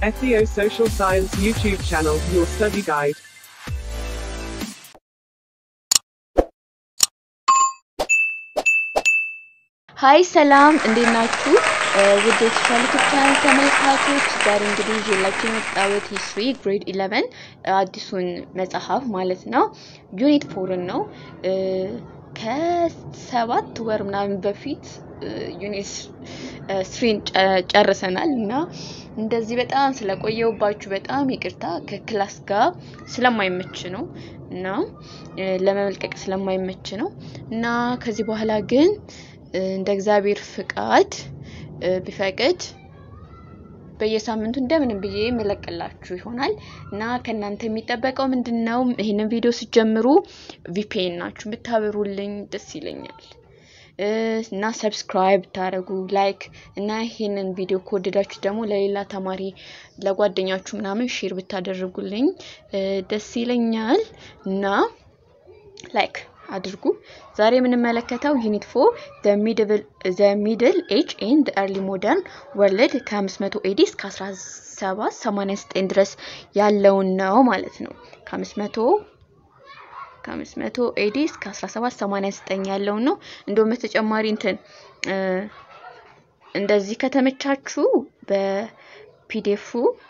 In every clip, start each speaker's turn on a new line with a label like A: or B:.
A: SEO Social Science YouTube channel, your study guide.
B: ሀይ ሰላም እንዴት ናችሁ? ውድ የተሻለ ቻናል ተመልካቾች ዛሬ እንግዲህ ይዤላችሁ የመጣሁት ሂስትሪ ግሬድ 11 አዲሱን መጽሐፍ ማለት ነው ዩኒት ፎርን ነው። ከሰባት ወር ምናምን በፊት ዩኒት ስሪን ጨርሰናል እና እንደዚህ በጣም ስለቆየውባችሁ በጣም ይቅርታ ከክላስ ጋር ስለማይመች ነው እና ለመመልቀቅ ስለማይመች ነው እና ከዚህ በኋላ ግን እንደ እግዚአብሔር ፍቃድ ቢፈቅድ በየሳምንቱ እንደምንም ብዬ መለቅላችሁ ይሆናል እና ከእናንተ የሚጠበቀው ምንድን ነው? ይህንን ቪዲዮ ስትጀምሩ ቪፒኤን ናችሁ ብታበሩልኝ ደስ ይለኛል እና ሰብስክራይብ ብታደርጉ ላይክ እና ይህንን ቪዲዮ ከወደዳችሁ ደግሞ ለሌላ ተማሪ ለጓደኛችሁ ምናምን ሼር ብታደርጉልኝ ደስ ይለኛል እና ላይክ አድርጉ። ዛሬ የምንመለከተው ዩኒት ፎር ዘ ሚድል ኤጅ ኤንድ ኤርሊ ሞደርን ወርልድ ከ500 ኤዲ እስከ 1789 ድረስ ያለውን ነው ማለት ነው። ከ500 ከ500 ኤዲ እስከ 1789 ያለውን ነው። እንደውም በተጨማሪ እንትን እንደዚህ ከተመቻችሁ በፒዲኤፉ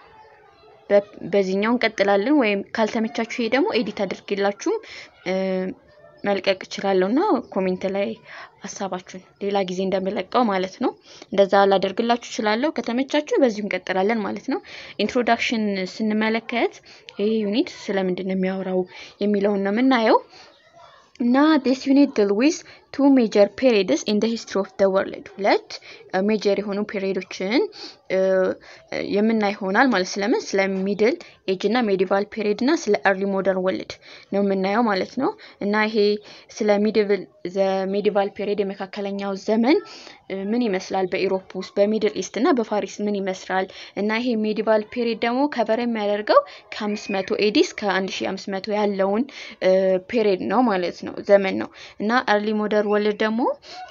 B: በዚህኛው እንቀጥላለን፣ ወይም ካልተመቻችሁ ይሄ ደግሞ ኤዲት አድርጌላችሁም መልቀቅ እችላለሁ እና ኮሜንት ላይ ሀሳባችሁን ሌላ ጊዜ እንደምለቀው ማለት ነው። እንደዛ ላደርግላችሁ እችላለሁ። ከተመቻችሁ በዚሁ እንቀጥላለን ማለት ነው። ኢንትሮዳክሽን ስንመለከት ይህ ዩኒት ስለምንድን ነው የሚያወራው የሚለውን ነው የምናየው እና ዲስ ዩኒት ድል ዊዝ ቱ ሜጀር ፔሪድስ ኢን ደ ሂስትሪ ኦፍ ደ ወርልድ ሁለት ሜጀር የሆኑ ፔሪዶችን የምናይ ይሆናል ማለት ስለምን ስለ ሚድል ኤጅ እና ሜዲቫል ፔሪድ እና ስለ ኤርሊ ሞደርን ወርልድ ነው የምናየው ማለት ነው። እና ይሄ ስለ ሜዲቫል ፔሪድ የመካከለኛው ዘመን ምን ይመስላል በኢሮፕ ውስጥ በሚድል ኢስት እና በፋሪስ ምን ይመስላል እና ይሄ ሜዲቫል ፔሪድ ደግሞ ከበር የሚያደርገው ከ500 ኤዲ እስከ 1500 ያለውን ፔሪድ ነው ማለት ነው ዘመን ነው እና ኤርሊ ሞደርን ወርልድ ደግሞ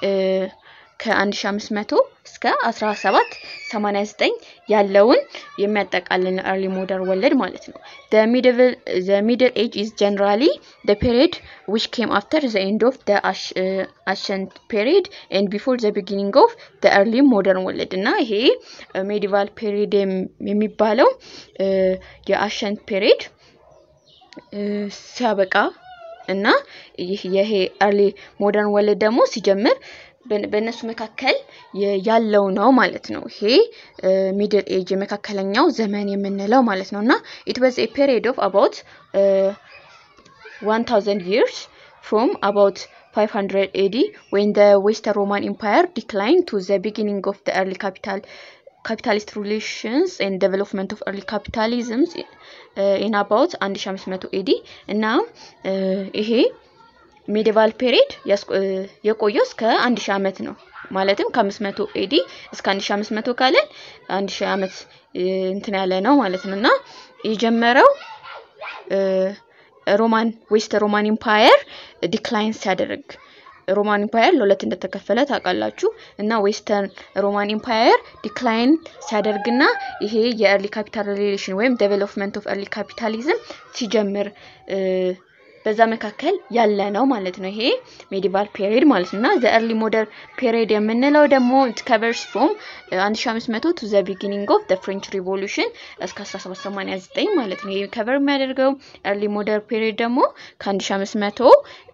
B: ከ1500 እስከ 1789 ያለውን የሚያጠቃልል ኤርሊ ሞደርን ወርልድ ማለት ነው። ዘ ሚድል ኤጅ ኢዝ ጀነራሊ ዘ ፔሪድ ዊች ኬም አፍተር ዘ ኤንድ ኦፍ ዘ አሸንት ፔሪድ ኤንድ ቢፎር ዘ ቢጊኒንግ ኦፍ ዘ ኤርሊ ሞደርን ወርልድ እና ይሄ ሜዲቫል ፔሪድ የሚባለው የአሸንት ፔሪድ ሲያበቃ እና ይሄ ኤርሊ ሞደርን ወርልድ ደግሞ ሲጀምር በእነሱ መካከል ያለው ነው ማለት ነው። ይሄ ሚድል ኤጅ የመካከለኛው ዘመን የምንለው ማለት ነው እና ኢት ዋዝ ኤ ፔሪድ ኦፍ አባውት 1000 ይርስ ፍሮም አባውት 500 ኤዲ ዌን ዘ ዌስተርን ሮማን ኢምፓየር ዲክላይን ቱ ዘ ቢጊኒንግ ኦፍ ዘ ኤርሊ ካፒታል ካፒታሊስት ሪሌሽንስ ኤንድ ዴቨሎፕመንት ኦፍ ኤርሊ ካፒታሊዝም ኢን አባውት 1500 ኤዲ እና ይሄ ሜዲቫል ፔሪድ የቆየው እስከ 1000 ዓመት ነው። ማለትም ከ500 ኤዲ እስከ 1500 ካለን 1000 ዓመት እንትን ያለ ነው ማለት ነው እና የጀመረው ሮማን ዌስት ሮማን ኢምፓየር ዲክላይን ሲያደርግ ሮማን ኢምፓየር ለሁለት እንደተከፈለ ታውቃላችሁ። እና ዌስተርን ሮማን ኢምፓየር ዲክላይን ሲያደርግና ይሄ የኤርሊ ካፒታል ሪሌሽን ወይም ዴቨሎፕመንት ኦፍ ኤርሊ ካፒታሊዝም ሲጀምር በዛ መካከል ያለ ነው ማለት ነው። ይሄ ሜዲቫል ፔሪድ ማለት ነው እና ዘ ኤርሊ ሞደር ፔሪድ የምንለው ደግሞ ኢት ከቨርስ ፍሮም 1500 ቱ ዘ ቢጊኒንግ ኦፍ ዘ ፍሬንች ሪቮሉሽን እስከ 1789 ማለት ነው። ይሄ ከቨር የሚያደርገው ኤርሊ ሞደር ፔሪድ ደግሞ ከ1500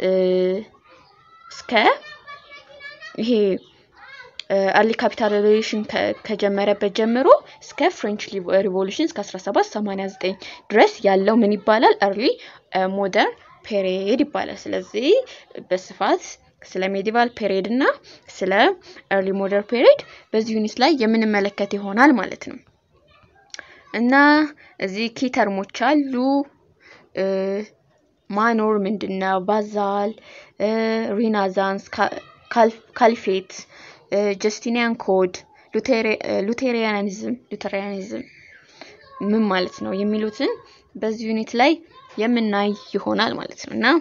B: እስከ ይሄ ኤርሊ ካፒታል ሪቮሉሽን ከጀመረበት ጀምሮ እስከ ፍሬንች ሪቮሉሽን እስከ 1789 ድረስ ያለው ምን ይባላል? ኤርሊ ሞደርን ፔሪድ ይባላል። ስለዚህ በስፋት ስለ ሜዲቫል ፔሪድ እና ስለ ኤርሊ ሞደርን ፔሪድ በዚህ ዩኒት ላይ የምንመለከት ይሆናል ማለት ነው እና እዚህ ኪ ተርሞች አሉ። ማኖር ምንድን ነው? ባዛል፣ ሪናዛንስ፣ ካልፌት፣ ጀስቲኒያን ኮድ፣ ሉቴሪያኒዝም ሉቴሪያኒዝም ምን ማለት ነው የሚሉትን በዚህ ዩኒት ላይ የምናይ ይሆናል ማለት ነው እና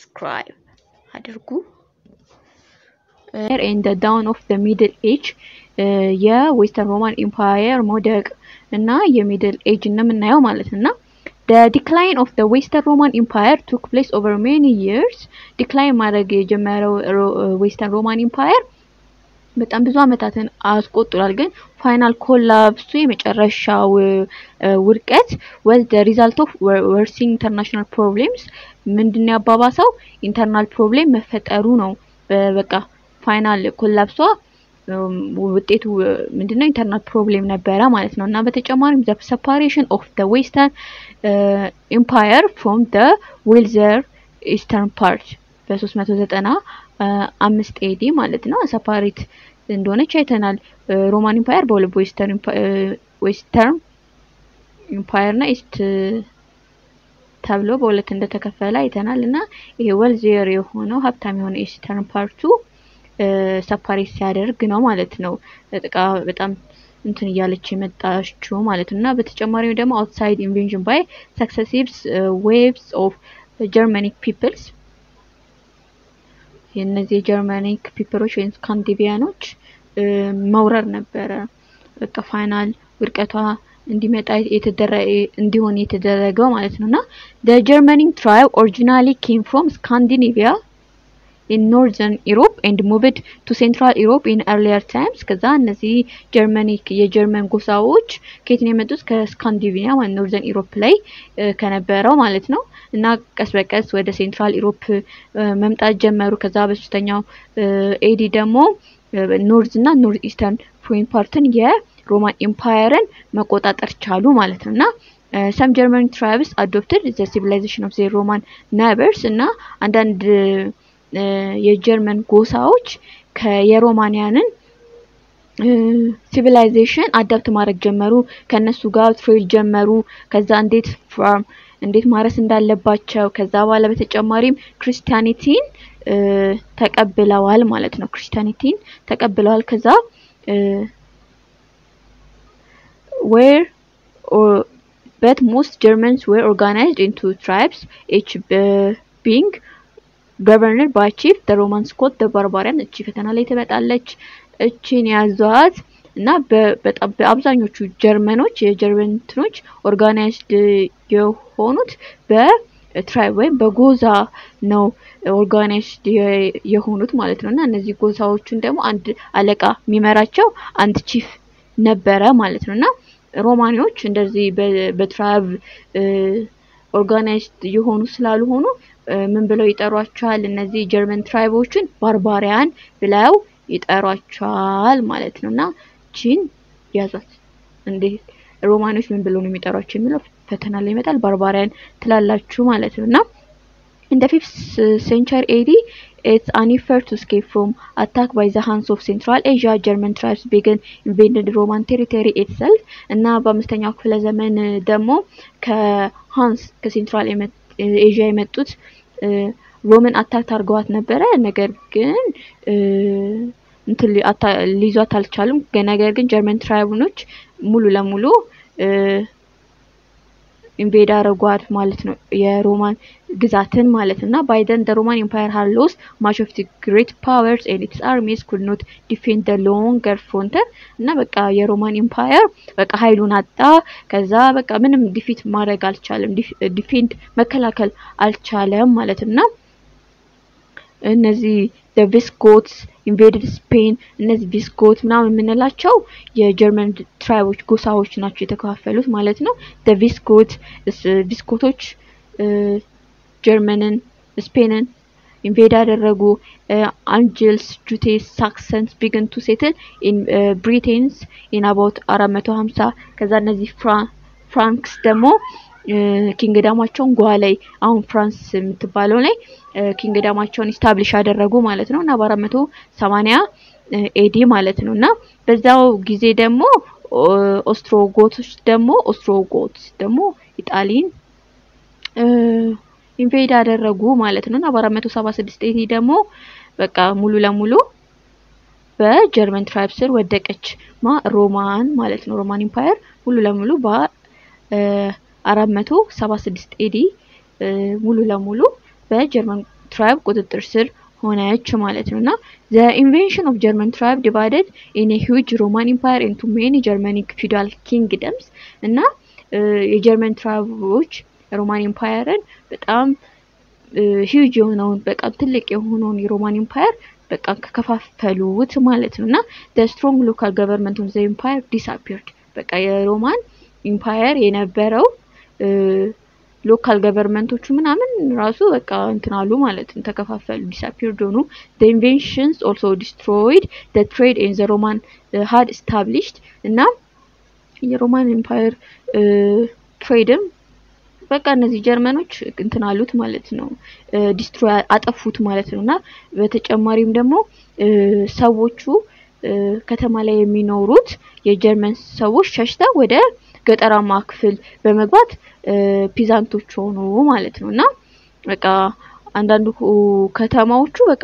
B: ሰብስክራይብ አድርጉ። and the dawn of the Middle Age የዌስተርን ሮማን ኢምፓየር መውደቅ እና የሚድል ኤጅ እንደምናየው ማለት እና the decline of the western roman empire took place over many years ዲክላይን ማድረግ የጀመረው ዌስተርን ሮማን ኢምፓየር በጣም ብዙ አመታትን አስቆጥሯል። ግን ፋይናል ኮላፕሱ የመጨረሻው ውድቀት was the result of worsening international problems ምንድነው ያባባሰው ኢንተርናል ፕሮብሌም መፈጠሩ ነው። በቃ ፋይናል ኮላፕሷ ውጤቱ ምንድነው ኢንተርናል ፕሮብሌም ነበረ ማለት ነው። እና በተጨማሪም the separation of the western empire from the wealthier eastern part በ390 አምስት ኤዲ ማለት ነው ሰፓሬት እንደሆነች አይተናል። ሮማን ኢምፓየር በሁለት በዌስተርን ዌስተርን ኢምፓየር እና ኢስት ተብሎ በሁለት እንደተከፈለ አይተናል እና ይሄ ዌልዚየር የሆነው ሀብታም የሆነ ኢስተርን ፓርቱ ሰፓሬት ሲያደርግ ነው ማለት ነው። ጥቃ በጣም እንትን እያለች የመጣችው ማለት ነው እና በተጨማሪም ደግሞ አውትሳይድ ኢንቬንሽን ባይ ሰክሰሲቭስ ዌቭስ ኦፍ ጀርመኒክ ፒፕልስ የእነዚህ የጀርመኒክ ፒፕሎች ወይም ስካንዲቪያኖች መውረር ነበረ። በቃ ፋይናል ውድቀቷ እንዲመጣ እንዲሆን የተደረገው ማለት ነው እና the Germanic tribe originally came from Scandinavia in northern Europe and moved to central Europe in earlier times ከዛ እነዚህ ጀርመኒክ የጀርመን ጎሳዎች ከየት ነው የመጡት? ከስካንዲቪኒያ ማለት ኖርዘርን ኢሮፕ ላይ ከነበረው ማለት ነው እና ቀስ በቀስ ወደ ሴንትራል ኢሮፕ መምጣት ጀመሩ። ከዛ በሶስተኛው ኤዲ ደግሞ ኖርዝ እና ኖርዝ ኢስተርን ፎሬን ፓርትን የሮማን ኤምፓየርን መቆጣጠር ቻሉ ማለት ነው እና ሰም ጀርመን ትራይብስ አዶፕትድ ዘ ሲቪላይዜሽን ኦፍ ዘ ሮማን ናይበርስ እና አንዳንድ የጀርመን ጎሳዎች የሮማንያንን ሲቪላይዜሽን አዳፕት ማድረግ ጀመሩ። ከነሱ ጋር ትሬድ ጀመሩ። ከዛ እንዴት ፋርም እንዴት ማረስ እንዳለባቸው ከዛ በኋላ በተጨማሪም ክርስቲያኒቲን ተቀብለዋል ማለት ነው። ክርስቲያኒቲን ተቀብለዋል። ከዛ ዌር በት ሞስት ጀርመንስ ዌር ኦርጋናይዝድ ኢንቱ ትራይብስ ኤች ቢንግ ገቨርነር ባይ ቺፍ ደ ሮማን ስኮት ደ ባርባሪያን እቺ ፈተና ላይ ትመጣለች። እቺን ያዟት እና በጣም በአብዛኞቹ ጀርመኖች የጀርመን እንትኖች ኦርጋናይዝድ የሆኑት በትራይብ ወይም በጎዛ ነው ኦርጋናይዝድ የሆኑት ማለት ነው እና እነዚህ ጎሳዎቹን ደግሞ አንድ አለቃ የሚመራቸው አንድ ቺፍ ነበረ ማለት ነው እና ሮማኒዎች እንደዚህ በትራይብ ኦርጋናይዝድ የሆኑ ስላልሆኑ ምን ብለው ይጠሯቸዋል? እነዚህ ጀርመን ትራይቦችን ባርባሪያን ብለው ይጠሯቸዋል ማለት ነው እና ቺን ያዟት። እንዴ ሮማኖች ምን ብለው ነው የሚጠሯቸው የሚለው ፈተና ላይ ይመጣል። ባርባሪያን ትላላችሁ ማለት ነው እና in the 5th century AD it's an effort to escape from attack by the Huns of Central Asia German tribes began invaded Roman territory itself እና በአምስተኛው ክፍለ ዘመን ደግሞ ከሃንስ ከሴንትራል ኤዥያ የመጡት ሮምን አታክ አድርገዋት ነበረ። ነገር ግን እንትን ሊይዟት አልቻሉም። ነገር ግን ጀርመን ትራይቡኖች ሙሉ ለሙሉ ኢንቬድ አረጓት ማለት ነው የሮማን ግዛትን ማለት እና ባይደን ደ ሮማን ኤምፓየር ሃድ ሎስት ማች ኦፍ ዲ ግሬት ፓወርስ ኤንድ ኢትስ አርሚስ ኩድ ኖት ዲፌንድ ደ ሎንገር ፍሮንተር እና በቃ የሮማን ኤምፓየር በቃ ኃይሉን አጣ። ከዛ በቃ ምንም ዲፊት ማድረግ አልቻለም፣ ዲፌንድ መከላከል አልቻለም ማለት እና እነዚህ ቪስጎትስ ኢንቬድድ ስፔን እነዚህ ቪስጎት ምናምን የምንላቸው የጀርመን ትራይቦች ጎሳዎች ናቸው የተከፋፈሉት ማለት ነው። ቪስጎት ቪስጎቶች ጀርመንን ስፔንን ኢንቬድ ያደረጉ አንጅልስ ጁቴስ ሳክሰንስ ቢግን ቱ ሴትል ኢን ብሪቴንስ ኢን አባውት አራት መቶ ሀምሳ ከዛ እነዚህ ፍራንክስ ደግሞ ኪንግዳማቸውን ጓ ላይ አሁን ፍራንስ የምትባለው ላይ ኪንግዳማቸውን ኢስታብሊሽ ያደረጉ ማለት ነው እና በአራት መቶ ሰማኒያ ኤዲ ማለት ነው እና በዛው ጊዜ ደግሞ ኦስትሮጎቶች ደግሞ ኦስትሮጎት ደግሞ ኢጣሊን ኢንቬድ ያደረጉ ማለት ነው እና በአራት መቶ ሰባ ስድስት ኤዲ ደግሞ በቃ ሙሉ ለሙሉ በጀርመን ትራይብ ስር ወደቀች ማ ሮማን ማለት ነው ሮማን ኢምፓየር ሙሉ ለሙሉ በ አራት መቶ ሰባ ስድስት ኤዲ ሙሉ ለሙሉ በጀርመን ትራይብ ቁጥጥር ስር ሆነች ማለት ነው እና ዘ ኢንቬንሽን ኦፍ ጀርመን ትራይብ ዲቫይደድ ኢን ሂውጅ ሮማን ኢምፓየር ኢንቱ ሜኒ ጀርመኒክ ፊውዳል ኪንግደምስ እና የጀርመን ትራይቦች ሮማን ኢምፓየርን በጣም ሂውጅ የሆነውን በጣም ትልቅ የሆነውን የሮማን ኢምፓየር በቃ ከከፋፈሉት ማለት ነው እና ዘ ስትሮንግ ሎካል ገቨርንመንት ኦፍ ዘ ኢምፓየር ዲስአፒርድ በቃ የሮማን ኢምፓየር የነበረው ሎካል ገቨርንመንቶቹ ምናምን ራሱ በቃ እንትን አሉ ማለት ነው፣ ተከፋፈሉ፣ ዲስአፒርድ ሆኑ። ዘ ኢንቬንሽንስ ኦልሶ ዲስትሮይድ ዘ ትሬድ ኤን ዘ ሮማን ሀድ ስታብሊሽድ እና የሮማን ኢምፓየር ትሬድም በቃ እነዚህ ጀርመኖች እንትን አሉት ማለት ነው፣ ዲስትሮይ አጠፉት ማለት ነው እና በተጨማሪም ደግሞ ሰዎቹ ከተማ ላይ የሚኖሩት የጀርመን ሰዎች ሸሽተው ወደ ገጠራማ ክፍል በመግባት ፒዛንቶች ሆኑ ማለት ነው እና በቃ አንዳንዱ ከተማዎቹ በቃ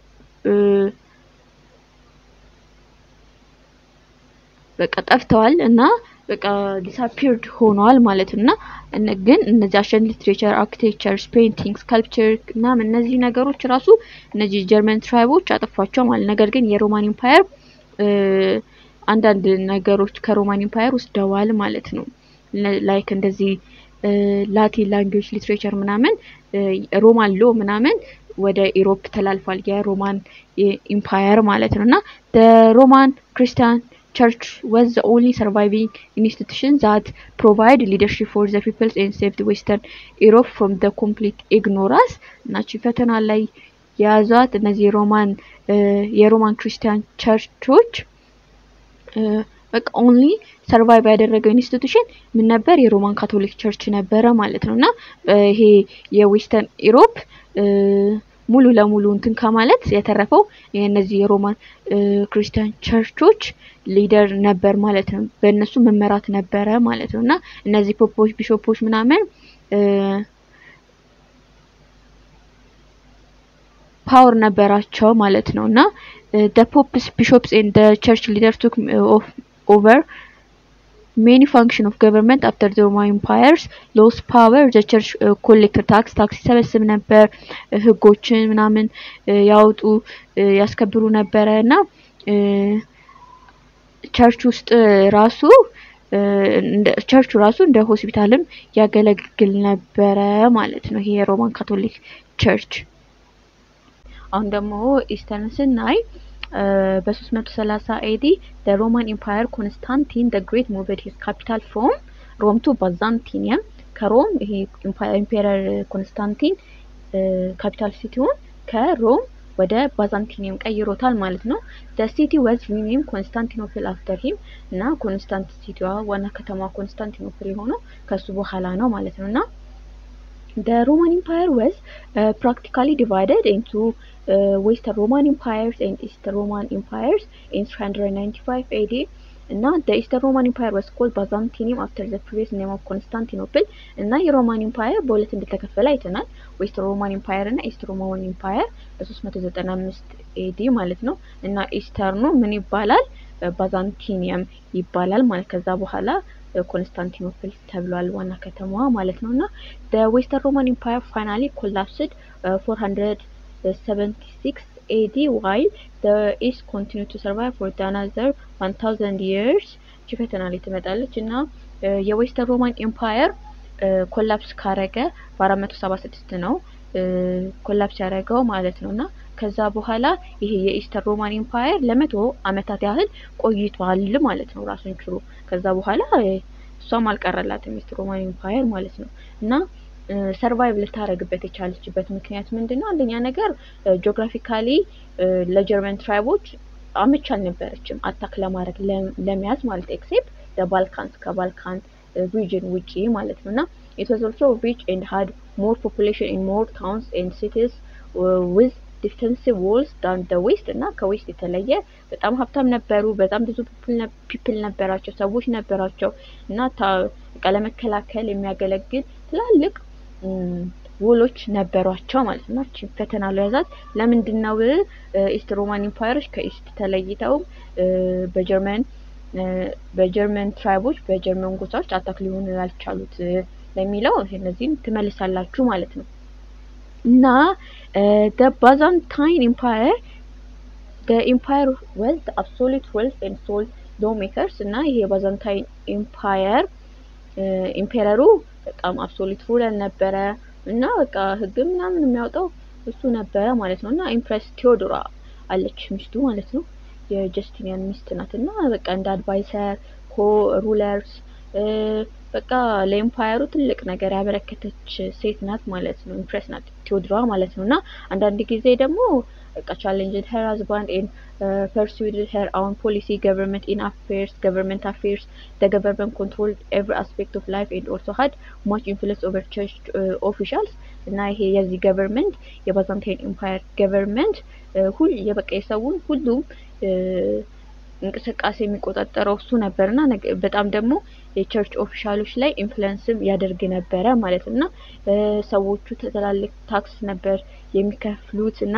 B: በቃ ጠፍተዋል እና በቃ ዲስአፒርድ ሆነዋል ማለት ነው እና ግን እነዚህ አሸን ሊትሬቸር፣ አርኪቴክቸር፣ ፔይንቲንግ፣ ስካልፕቸር ምናምን እነዚህ ነገሮች ራሱ እነዚህ ጀርመን ትራይቦች አጠፏቸው ማለት ነገር ግን የሮማን ኢምፓየር አንዳንድ ነገሮች ከሮማን ኢምፓየር ወስደዋል ማለት ነው። ላይክ እንደዚህ ላቲን ላንጉዌጅ ሊትሬቸር ምናምን ሮማን ሎ ምናምን ወደ ኢሮፕ ተላልፏል የሮማን ኢምፓየር ማለት ነው እና ሮማን ክርስቲያን ቸርች was the only surviving institution that provide leadership for the peoples and saved western Europe from the complete ignorance ናቺ ፈተና ላይ የያዟት እነዚህ ሮማን የሮማን ክርስቲያን ቸርቾች በቃ ኦንሊ ሰርቫይቭ ያደረገው ኢንስቲቱሽን ምን ነበር? የሮማን ካቶሊክ ቸርች ነበረ ማለት ነው እና ይሄ የዌስተርን ኢሮፕ ሙሉ ለሙሉ እንትን ከማለት የተረፈው የእነዚህ የሮማን ክርስቲያን ቸርቾች ሊደር ነበር ማለት ነው። በእነሱ መመራት ነበረ ማለት ነው እና እነዚህ ፖፖች፣ ቢሾፖች ምናምን ፓወር ነበራቸው ማለት ነው እና the popes bishops and the church leaders took of over many function of government after the Roman empires lost power the church uh, collected tax tax ይሰበስብ ነበር ህጎችን ምናምን ያወጡ ያስከብሩ ነበረ እና ቸርች ውስጥ ራሱ ቸርቹ ራሱ እንደ ሆስፒታልም ያገለግል ነበረ ማለት ነው ይሄ የሮማን ካቶሊክ ቸርች አሁን ደግሞ ኢስተርን ስናይ በ330 ኤዲ the Roman Empire ኮንስታንቲን the Great moved his capital from ሮም ቱ ባዛንቲኒየም ከሮም ይሄ ኢምፔረር ኮንስታንቲን ካፒታል ሲቲውን ከሮም ወደ ባዛንቲኒየም ቀይሮታል ማለት ነው። the city was renamed ኮንስታንቲኖፕል after him እና ኮንስታንት ሲቲዋ ዋና ከተማ ኮንስታንቲኖፕል የሆነው ከሱ በኋላ ነው ማለት ነው እና the Roman Empire was uh, practically divided into uh, Western Roman empires and Eastern Roman empires in 395 AD. እና the Eastern Roman Empire was called Byzantium after the previous name of Constantinople እና የሮማን ኢምፓየር በሁለት እንደተከፈለ አይተናል። ዌስት ሮማን ኢምፓየር እና ኢስት ሮማን ኢምፓየር በ395 ኤዲ ማለት ነው። እና ኢስተርኑ ምን ይባላል? ባዛንቲኒየም ይባላል ማለት ከዛ በኋላ ኮንስታንቲኖፕል ተብሏል ዋና ከተማዋ ማለት ነው። እና the Western Roman Empire finally collapsed uh, 476 AD while the East continued to survive for another 1000 years እቺ ፈተና ላይ ትመጣለች እና የዌስተርን ሮማን ኤምፓየር ኮላፕስ ካረገ በ476 ነው ኮላፕስ ያደረገው ማለት ነው እና ከዛ በኋላ ይሄ የኢስተር ሮማን ኤምፓየር ለመቶ አመታት ያህል ቆይቷል ማለት ነው ራሱን ችሎ። ከዛ በኋላ እሷም አልቀረላትም ኢስተር ሮማን ኤምፓየር ማለት ነው እና ሰርቫይቭ ልታረግበት የቻለችበት ምክንያት ምንድን ነው? አንደኛ ነገር ጂኦግራፊካሊ ለጀርመን ትራይቦች አመች አልነበረችም አታክ ለማድረግ ለመያዝ ማለት ኤክሴፕት ለባልካንስ ከባልካን ሪጅን ውጪ ማለት ነው እና it was also rich and had more population in more towns and cities uh, with ዲፌንሲቭ ዎልስ ዳን ደ ዌስት እና ከዌስት የተለየ በጣም ሀብታም ነበሩ። በጣም ብዙ ፒፕል ነበራቸው፣ ሰዎች ነበራቸው እና ለመከላከል የሚያገለግል ትላልቅ ውሎች ነበሯቸው ማለት ነው። እቺ ፈተና ለያዛት ለምንድን ነው ኢስት ሮማን ኢምፓየሮች ከኢስት ተለይተው በጀርመን በጀርመን ትራይቦች በጀርመን ጎሳዎች አታክ ሊሆኑ ያልቻሉት ለሚለው እነዚህን ትመልሳላችሁ ማለት ነው። እና the Byzantine Empire the empire was the absolute wealth and sole lawmakers እና ይሄ የባዛንታይን ኢምፓየር ኢምፔረሩ በጣም አብሶሉት ሩለር ነበረ እና በቃ ህግ ምናምን የሚያወጣው እሱ ነበረ ማለት ነው። እና ኢምፕረስ ቴዎዶራ አለች ሚስቱ ማለት ነው የጀስቲኒያን ሚስት ናት። እና በቃ እንደ አድቫይሰር ኮ ሩለርስ በቃ ለኤምፓየሩ ትልቅ ነገር ያበረከተች ሴት ናት ማለት ነው። ኢምፕሬስ ናት ቴዎድራ ማለት ነው። እና አንዳንድ ጊዜ ደግሞ በቃ ቻሌንጅድ ሄር ሀዝባንድ ኤን ፐርሱድ ሄር አውን ፖሊሲ ገቨርንመንት ኢን አፌርስ ገቨርንመንት አፌርስ ደ ገቨርንመንት ኮንትሮል ኤቭሪ አስፔክት ኦፍ ላይፍ ኤንድ ኦልሶ ሀድ ማች ኢንፍሉንስ ኦቨር ቸርች ኦፊሻልስ እና ይሄ የዚህ ገቨርንመንት የባዛንታይን ኤምፓየር ገቨርንመንት ሁል የበቃ የሰውን ሁሉም እንቅስቃሴ የሚቆጣጠረው እሱ ነበር እና በጣም ደግሞ የቸርች ኦፊሻሎች ላይ ኢንፍሉንስም ያደርግ ነበረ ማለት ነው። እና ሰዎቹ ትላልቅ ታክስ ነበር የሚከፍሉት እና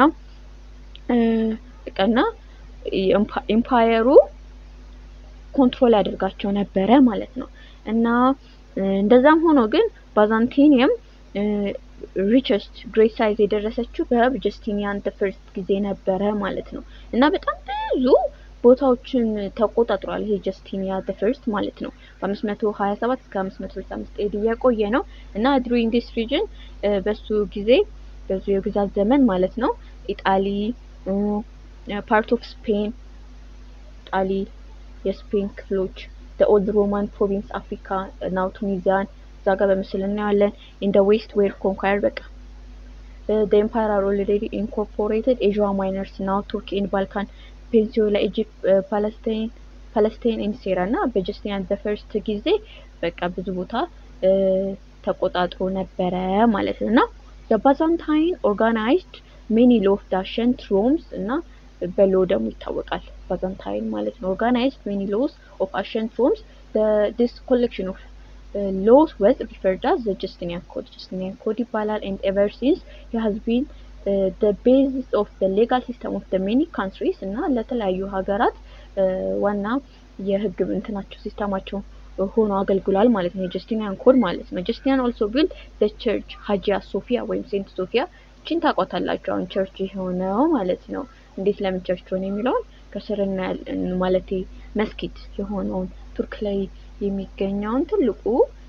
B: እና ኤምፓየሩ ኮንትሮል ያደርጋቸው ነበረ ማለት ነው። እና እንደዛም ሆኖ ግን ባዛንቲኒየም ሪቸስት ግሬት ሳይዝ የደረሰችው በጀስቲኒያን ፈርስት ጊዜ ነበረ ማለት ነው። እና በጣም ብዙ ቦታዎችን ተቆጣጥሯል ይሄ ጀስቲኒያ ፈርስት ማለት ነው። በ527 እስከ 565 ኤዲ የቆየ ነው እና ድሪንግ ዲስ ሪጅን በሱ ጊዜ በሱ የግዛት ዘመን ማለት ነው ኢጣሊ ፓርት ኦፍ ስፔን ጣሊ የስፔን ክፍሎች ኦልድ ሮማን ፕሮቪንስ አፍሪካ ናው ቱኒዚያን እዛ ጋር በምስል እናያለን። ኢን ደ ዌስት ዌር ኮንኳየር በቃ the empire are already incorporated Asia Minors now Turkey and Balkan Peninsula Egypt ፓለስታይን ፓለስታይን ኢን ሴራ እና በጀስቲኒያን ዘ ፈርስት ጊዜ በቃ ብዙ ቦታ ተቆጣጥሮ ነበረ ማለት ነው እና በባዛንታይን ኦርጋናይዝድ ሜኒ ሎ ኦፍ ዳሸንት ሮምስ እና በሎ ደግሞ ይታወቃል ባዛንታይን ማለት ነው። ኦርጋናይዝድ ሜኒ ሎስ ኦፍ አሸንት ሮምስ ዲስ ኮሌክሽን ኦፍ ሎስ ወዝ ሪፈርድ አዝ ዘ ጀስቲኒያን ኮድ ጀስቲኒያን ኮድ ይባላል ኤንድ ኤቨር ሲንስ ሂ ሃዝ ቢን the basis of the legal system of the many countries እና ለተለያዩ ሀገራት ዋና የህግ እንትናቸው ሲስተማቸው ሆኖ አገልግሏል ማለት ነው። የጀስቲኒያን ኮድ ማለት ነው። ጀስቲኒያን ኦልሶ ቢልድ the church ሀጂያ ሶፊያ ወይም ሴንት ሶፊያ ቺን ታውቋታላችሁ። አሁን ቸርች የሆነው ማለት ነው። እንዴት ለምን ቸርች ሆነ የሚለውን ከስር እናያለን። ማለቴ መስጊድ የሆነውን ቱርክ ላይ የሚገኘውን ትልቁ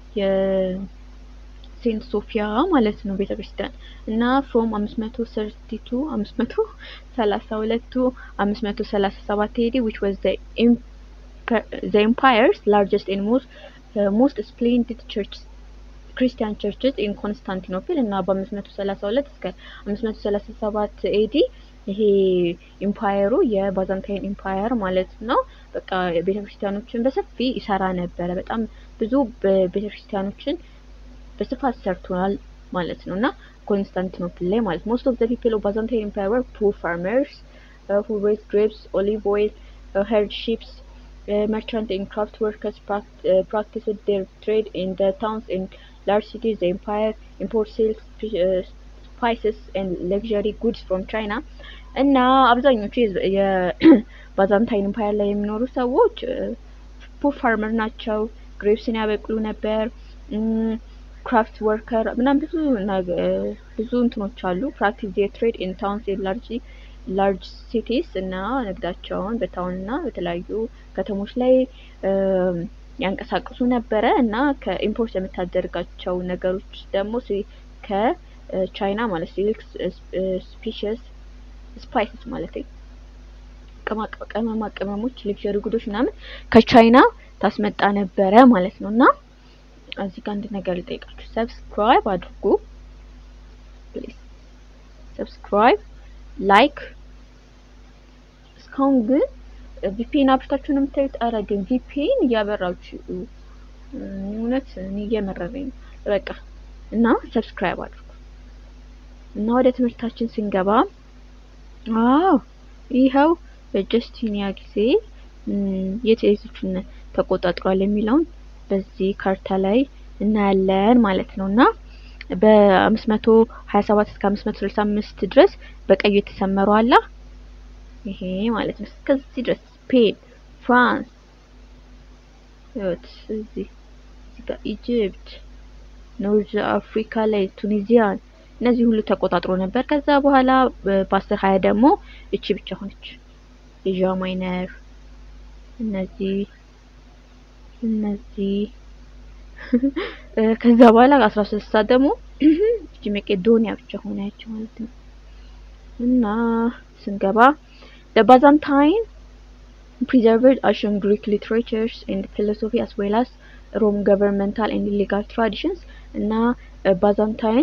B: ሴንት ሶፊያ ማለት ነው ቤተክርስቲያን እና ፍሮም 532 532 to 537 AD which was the the empire's largest and most uh, most splendid church ክርስቲያን ቸርችስ ኢን ኮንስታንቲኖፕል እና በ532 እስከ 537 ኤዲ ይሄ ኢምፓየሩ የባዛንታይን ኢምፓየር ማለት ነው። በቃ ቤተክርስቲያኖችን በሰፊ ይሰራ ነበረ። በጣም ብዙ ቤተክርስቲያኖችን በስፋት ሰርቷል ማለት ነው እና ኮንስታንቲኖፕል ላይ ማለት ሞስት ኦፍ ዘ ፒፕል ኦፍ ባዛንታይን ኢምፓየር ወር ፑር ፋርመርስ ሁ ሬዝ ግሬፕስ ኦሊቭ ኦይል ሄርድ ሺፕስ merchant and craft workers pract- uh, practiced their trade in the towns and large cities. The empire imported silk, uh, spices, and luxury goods from China. እና አብዛኞቹ የባዛንታይን ኢምፓየር ላይ የሚኖሩ ሰዎች ፑር ፋርመር ናቸው። ግሬፕስን ያበቅሉ ነበር። ክራፍት ወርከር ምናምን ብዙ ብዙ እንትኖች አሉ። ፕራክቲስ ዴር ትሬድ ኢን ታውንስ ኤንድ ላርጅ ላርጅ ሲቲስ እና ንግዳቸውን በታውን እና በተለያዩ ከተሞች ላይ ያንቀሳቅሱ ነበረ እና ከኢምፖርት የምታደርጋቸው ነገሮች ደግሞ ከቻይና ማለት ሲልክ ስፒሽስ ስፓይስስ ማለት ቅመማ ቅመሞች፣ ሌክቸሪ ጉዶች ምናምን ከቻይና ታስመጣ ነበረ ማለት ነው እና እዚህ ጋር አንድ ነገር ልጠይቃችሁ። ሰብስክራይብ አድርጉ ፕሊዝ። ሰብስክራይብ ላይክ እስካሁን ግን ቪፒኤን አብርታችሁ ነው የምታዩት። ኧረ ግን ቪፒኤን እያበራችሁ እውነት እኔ እየመረረኝ ነው። በቃ እና ሰብስክራይብ አድርጉ እና ወደ ትምህርታችን ስንገባ አዎ ይኸው በጀስቲኒያ ጊዜ የት የቶቹን ተቆጣጥሯል የሚለውን በዚህ ካርታ ላይ እናያለን ማለት ነው እና በ527 እስከ 565 ድረስ በቀዩ የተሰመረው አላ ይሄ ማለት ነው። እስከዚህ ድረስ ስፔን፣ ፍራንስ፣ እዚህ እዚህ ጋር ኢጅፕት፣ ኖርዝ አፍሪካ ላይ ቱኒዚያን፣
C: እነዚህ ሁሉ ተቆጣጥሮ ነበር። ከዛ በኋላ በአስር ሀያ ደግሞ እቺ ብቻ ሆነች ኤዥያ ማይነር እነዚህ እነዚህ ከዛ በኋላ አስራ ስድስት ሰዓት ደግሞ እቺ መቄዶኒያ ብቻ ሆነች ማለት ነው። እና ስንገባ the Byzantine preserved ancient Greek literatures and philosophy as well as Rome governmental and legal traditions እና ባዛንታይን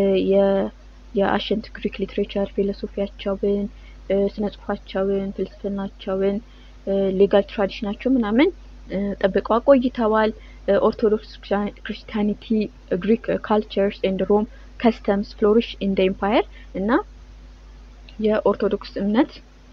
C: የአሸንት ግሪክ ሊትሬቸር ፊሎሶፊያቸውን፣ ስነ ጽሁፋቸውን፣ ፍልስፍናቸውን፣ ሌጋል ትራዲሽናቸው ምናምን ጠብቀው አቆይተዋል። ኦርቶዶክስ ክርስቲያኒቲ፣ ግሪክ ካልቸርስ ኤንድ ሮም ከስተምስ ፍሎሪሽ ኢን ደ ኤምፓየር እና የኦርቶዶክስ እምነት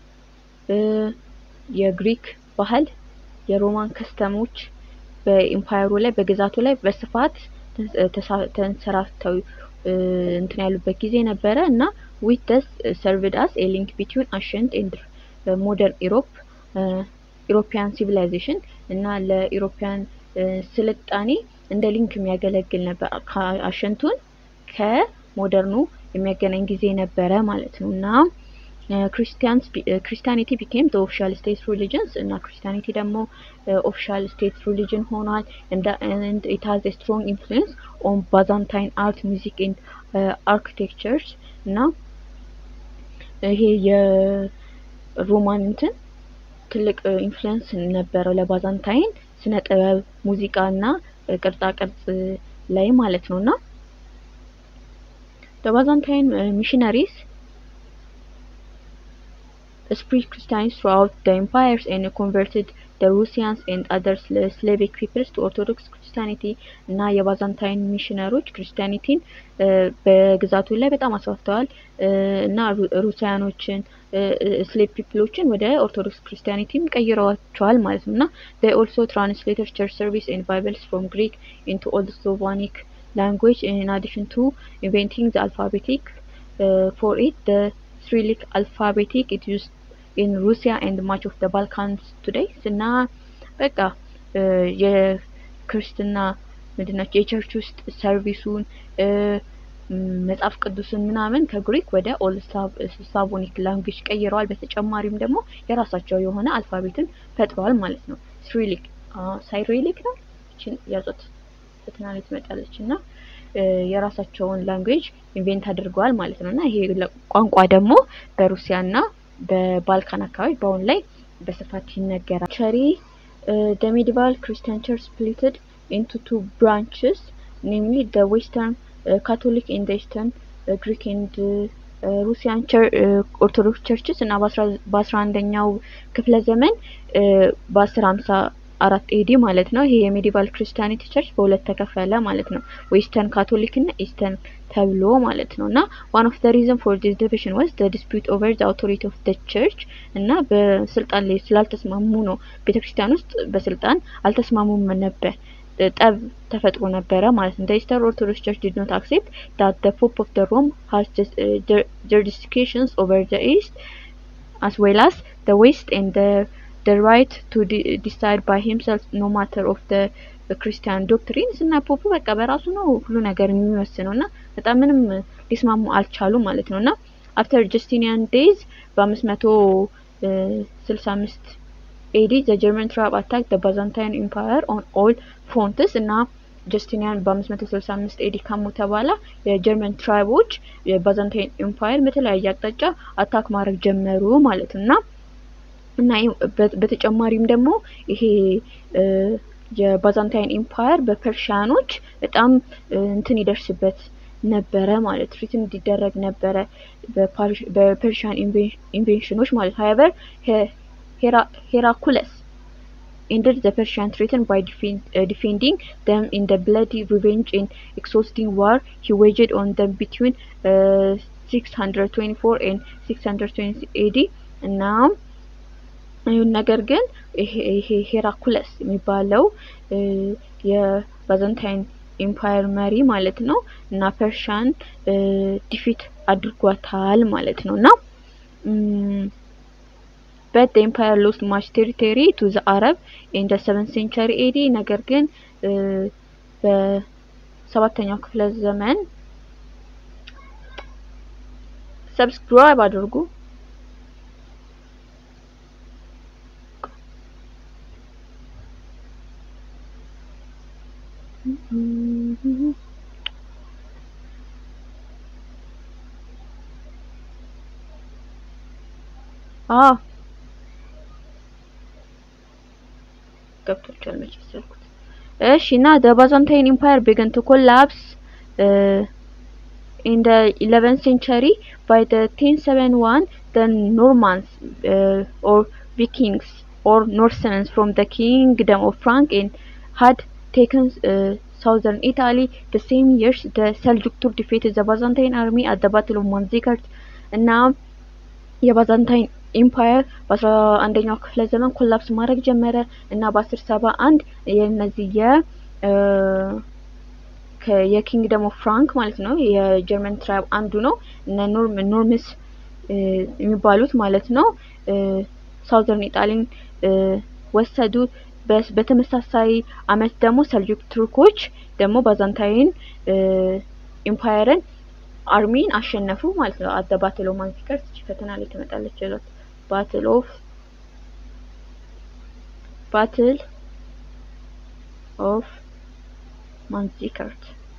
C: የግሪክ ባህል የሮማን ከስተሞች በኢምፓየሩ ላይ በግዛቱ ላይ በስፋት ተንሰራፍተው እንትን ያሉበት ጊዜ ነበረ እና ዊት ደስ ሰርቭድ አስ ኤ ሊንክ ቢትዊን አሸንት ኤንድ ሞደርን ኢሮፕ ኢሮፒያን ሲቪላይዜሽን እና ለኢሮፒያን ስልጣኔ እንደ ሊንክ የሚያገለግል ነበር። አሸንቱን ከሞደርኑ የሚያገናኝ ጊዜ ነበረ ማለት ነው እና ክርስቲያኒቲ ቢኬም ዘ ኦፊሻል ስቴት ሪሊጅንስ እና ክርስቲያኒቲ ደግሞ ኦፊሻል ስቴት ሪሊጅን ሆኗል። ኢት ሃዝ ስትሮንግ ኢንፍሉዌንስ ኦን ባዛንታይን አርት ሚዚክ ኤንድ አርኪቴክቸርስ እና ይሄ የሮማን እንትን ትልቅ ኢንፍሉዌንስ ነበረው ለባዛንታይን ስነ ጥበብ፣ ሙዚቃ እና ቅርጻ ቅርጽ ላይ ማለት ነው እና ባዛንታይን ሚሽነሪስ spread Christianity throughout the empires and converted the Russians and other Slavic peoples to Orthodox Christianity እና የባዛንታይን ሚሽነሮች ክርስቲያኒቲን በግዛቱ ላይ በጣም አስፋፍተዋል እና ሩሲያኖችን ስሌቭ ፒፕሎችን ወደ ኦርቶዶክስ ክርስቲያኒቲም ቀይረዋቸዋል ማለት ነው እና they also translated church service and bibles from Greek into Old Slavonic language in addition to inventing the alphabetic uh, for it the Cyrillic alphabetic it used in Russia and much of the Balkans today እና በቃ የክርስትና ምንድናቸው የቸርች ውስጥ ሰርቪሱን መጽሐፍ ቅዱስን ምናምን ከግሪክ ወደ ኦልድ ስላቮኒክ ላንጉጅ ቀይረዋል። በተጨማሪም ደግሞ የራሳቸው የሆነ አልፋቤትን ፈጥረዋል ማለት ነው። ሲሪሊክ ሳይሪሊክ ነው። እቺን ያዟት ፈተና ላይ ትመጣለች እና የራሳቸውን ላንጉዌጅ ኢንቬንት አድርገዋል ማለት ነው እና ይሄ ቋንቋ ደግሞ በሩሲያና በባልካን አካባቢ በአሁን ላይ በስፋት ይነገራል። ቸሪ the medieval Christian church splitted into two branches namely the western uh, Catholic and the eastern uh, Greek and uh, ሩሲያን ኦርቶዶክስ ቸርችስ እና በአስራ አንደኛው ክፍለ ዘመን በአስር ሀምሳ አራት ኤዲ ማለት ነው። ይሄ የሜዲቫል ክርስቲያኒቲ ቸርች በሁለት ተከፈለ ማለት ነው። ዌስተርን ካቶሊክ እና ኢስተርን ተብሎ ማለት ነው እና ዋን ኦፍ ዘ ሪዝን ፎር ዲስ ዲቪዥን ዋዝ ዘ ዲስፒዩት ኦቨር ዘ አውቶሪቲ ኦፍ ዘ ቸርች እና በስልጣን ላይ ስላልተስማሙ ነው። ቤተክርስቲያን ውስጥ በስልጣን አልተስማሙም ነበር። ጠብ ተፈጥሮ ነበረ ማለት ነው። ኢስተር ኦርቶዶክስ ቸርች ዲድ ኖት አክሴፕት ዳት ዘ ፖፕ ኦፍ ዘ ሮም ሃዝ jurisdictions over the east as well as the west and the the right to de decide by himself no matter of the ክርስቲያን ዶክትሪንስ እና ፖፑ በቃ በራሱ ነው ሁሉ ነገር የሚወስነው እና በጣም ምንም ሊስማሙ አልቻሉ ማለት ነው እና አፍተር ጀስቲኒያን ዴይዝ በአምስት መቶ ስልሳ አምስት ኤዲ ዘ ጀርመን ትራብ አታክ ዘ ባዛንታይን ኢምፓየር ኦን ኦል ፍሮንትስ እና ጀስቲኒያን በ565 ኤዲ ከሞተ በኋላ የጀርመን ትራይቦች የባዛንታይን ኢምፓየር በተለያየ አቅጣጫ አታክ ማድረግ ጀመሩ ማለት ነው እና እና በተጨማሪም ደግሞ ይሄ የባዛንታይን ኢምፓየር በፐርሺያኖች በጣም እንትን ይደርስበት ነበረ ማለት ትሪት እንዲደረግ ነበረ በፐርሺያን ኢንቬንሽኖች ማለት ሀይበር ሄራኩለስ ended the Persian threaten by defend, uh, defending them in the bloody revenge and exhausting war he waged on them between uh, 624 and 620 AD እና ነገር ግን ይሄ ሄራኩለስ የሚባለው የባዛንታይን ኢምፓየር መሪ ማለት ነው እና ፐርሻን ዲፊት አድርጓታል ማለት ነው እና but the empire lost much territory to the Arab in the 7th century AD ነገር ግን በሰባተኛው ክፍለ ዘመን ሰብስክራይብ አድርጉ። አዎ ገብቶቻል መቼ መሰልኩት። እሺ እና the Byzantine Empire began to collapse uh, in the 11th century by the 1071 the Normans uh, or Vikings or Norsemen from the kingdom of Frank and had taken uh, southern Italy the same years the Seljuk Turk defeated the Byzantine army at the battle of Manzikert እና የባዛንታይን ኢምፓየር በአስራ አንደኛው ክፍለ ዘመን ኮላፕስ ማድረግ ጀመረ እና በአስር ሰባ አንድ የነዚህ የ የኪንግደም ኦፍ ፍራንክ ማለት ነው የጀርመን ትራይብ አንዱ ነው እነ ኖርም ኖርምስ የሚባሉት ማለት ነው ሳውዘርን ኢጣሊን ወሰዱ። በተመሳሳይ አመት ደግሞ ሰልጁክ ቱርኮች ደግሞ ባዛንታይን ኢምፓየርን አርሚን አሸነፉ ማለት ነው። አደ ባትል ኦፍ ማንዚከርት ፈተና ላይ ትመጣለች ይሏት ባትል ኦፍ ባትል ኦፍ ማንዚከርት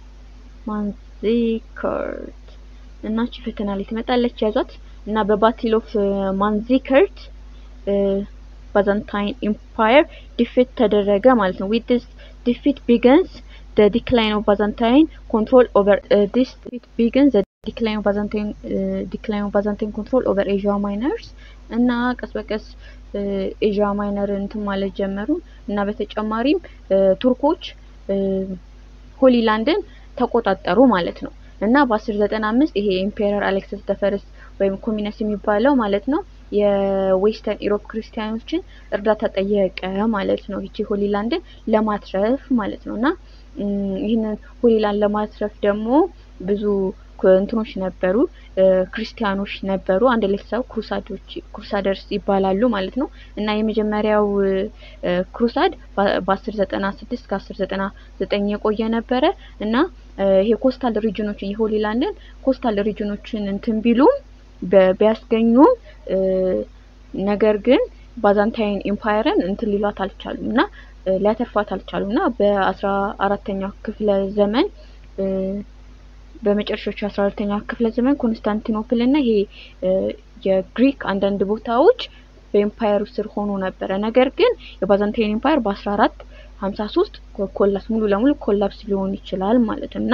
C: ማንዚከርት እና እቺ ፈተና ላይ ትመጣለች ያዟት እና በባትል ኦፍ ማንዚከርት ባዛንታይን ኢምፓየር ዲፊት ተደረገ ማለት ነው። ዊት ዲስ ዲፊት ቢገንስ the decline of Byzantine control over uh, this it begins the decline of Byzantine uh, decline of Byzantine control over Asia Minors እና ቀስ በቀስ ኤዥያ ማይነር እንትን ማለት ጀመሩ እና በተጨማሪም ቱርኮች ሆሊላንድን ተቆጣጠሩ ማለት ነው እና በ1095 ይሄ ኢምፔረር አሌክሰስ ተፈርስ ወይም ኮሚነስ የሚባለው ማለት ነው የዌስተርን ኢሮፕ ክርስቲያኖችን እርዳታ ጠየቀ ማለት ነው። ይቺ ሆሊላንድን ለማትረፍ ማለት ነው እና ይህንን ሆሊላንድ ለማትረፍ ደግሞ ብዙ እንትኖች ነበሩ፣ ክርስቲያኖች ነበሩ። አንድ ላይ ሰው ክሩሳዶች ክሩሳደርስ ይባላሉ ማለት ነው እና የመጀመሪያው ክሩሳድ በ1096 እስከ 1099 የቆየ ነበረ እና ይሄ ኮስታል ሪጅኖችን የሆሊላንድን ኮስታል ሪጅኖችን እንትን ቢሉም ቢያስገኙም ነገር ግን ባዛንታይን ኢምፓየርን እንትን ሊሏት አልቻሉም እና ሊያተርፏት አልቻሉም እና በአስራ አራተኛው ክፍለ ዘመን በመጨረሻዎቹ አስራ አራተኛው ክፍለ ዘመን ኮንስታንቲኖፕል እና ይሄ የግሪክ አንዳንድ ቦታዎች በኤምፓየሩ ስር ሆኖ ነበረ። ነገር ግን የባዛንታይን ኢምፓየር በአስራ አራት ሀምሳ ሶስት ኮላፕስ ሙሉ ለሙሉ ኮላፕስ ሊሆን ይችላል ማለት እና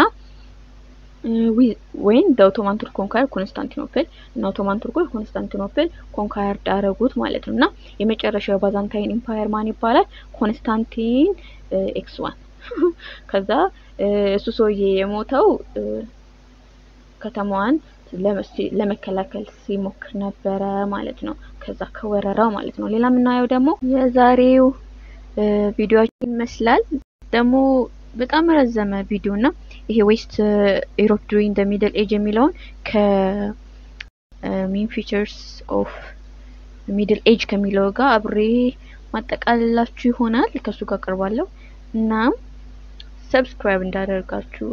C: ወይም በኦቶማን ቱርክ ኮንካየር ኮንስታንቲኖፕል እና ኦቶማን ቱርኮች ኮንስታንቲኖፕል ኮንካየር ዳረጉት ማለት ነው እና የመጨረሻው የባዛንታይን ኢምፓየር ማን ይባላል? ኮንስታንቲን ኤክስ ዋን ከዛ እሱ ሰውዬ የሞተው ከተማዋን ለመከላከል ሲሞክር ነበረ ማለት ነው። ከዛ ከወረራው ማለት ነው። ሌላ የምናየው ደግሞ የዛሬው ቪዲዮችን ይመስላል ደግሞ በጣም ረዘመ ቪዲዮ እና ይሄ ዌስት ኢሮፕ ዱሪንግ ዘ ሚድል ኤጅ የሚለውን ከሜን ፊቸርስ ኦፍ ሚድል ኤጅ ከሚለው ጋር አብሬ ማጠቃለላችሁ ይሆናል። ከሱ ጋር ቀርባለሁ እና ሰብስክራይብ እንዳደርጋችሁ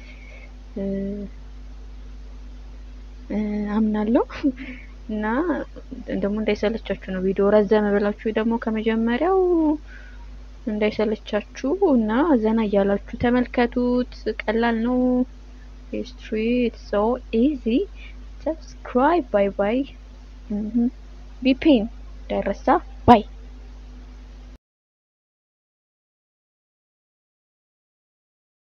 C: አምናለሁ እና ደግሞ እንዳይሰለቻችሁ ነው። ቪዲዮ ረዘመ ብላችሁ ደግሞ ከመጀመሪያው እንዳይሰለቻችሁ እና ዘና እያላችሁ ተመልከቱት። ቀላል ነው። ሂስትሪ ኢትስ ሶ ኢዚ። ሰብስክራይብ። ባይ ባይ። ቢፔን እንዳይረሳ። ባይ